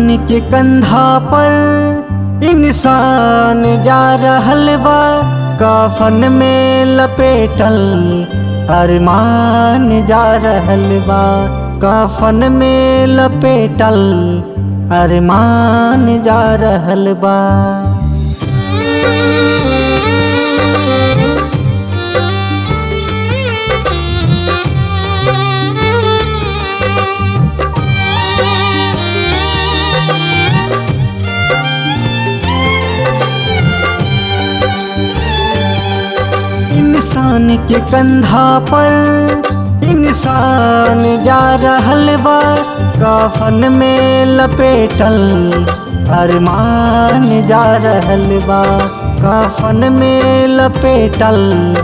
इंसान के कंधा पर इंसान जा रहल बा कफन में लपेटल अरमान जा रहल बा कफन में लपेटल अरमान जा रहल बा इंसान के कंधा पर इंसान जा रहल बा कफन में लपेटल अरमान जा रहल बा कफन में लपेटल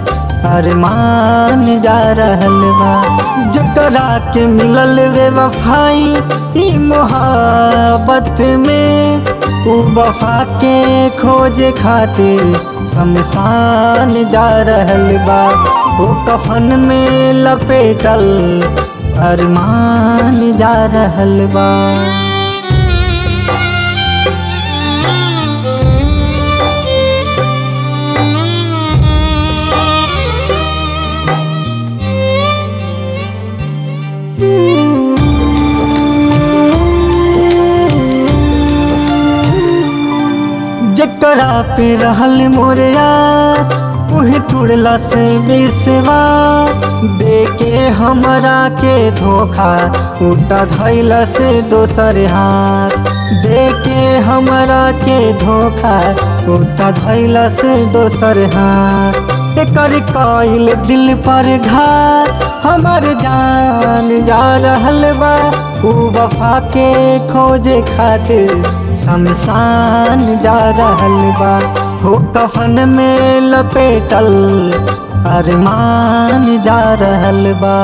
अरमान जा रहल बा जकरा के मिलल वे वफाई ई मोहब्बत में उ वफा के खोज खातिर शमशान जा रहल बा ओ कफन में लपेटल अरमान जा रहल बा जकरा पे रहल मोरिया उहे तुड़ला से विश्वास देके हमरा के धोखा उठा धैला से दोसर हाथ देके हमरा के धोखा उठा धैला से दोसर हाथ एकर कइल दिल पर घात हमर जान जा रहल बा उ वफा के खोजे खातिर शमशान जा रहल बा हो कफन में लपेटल अरमान जा रहल बा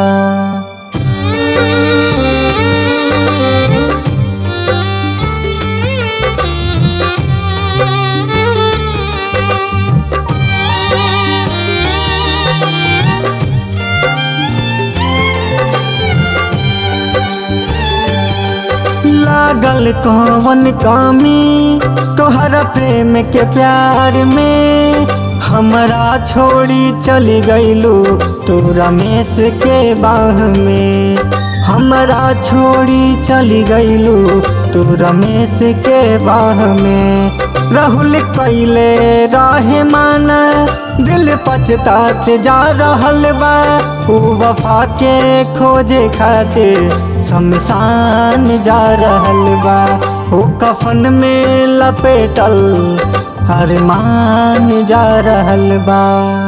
लागल कौन कामी तोहरा प्रेम के प्यार में हमरा छोड़ी चली गईलू तू रमेश के बाह में हमरा छोड़ी चली गईलू तू रमेश के बाह में राहुल कैले राहे माना दिल पछतात जा रहल बा उ वफा के खोजे खातिर शमशान जा रहल बा उ कफन में लपेटल अरमान जा रहल बा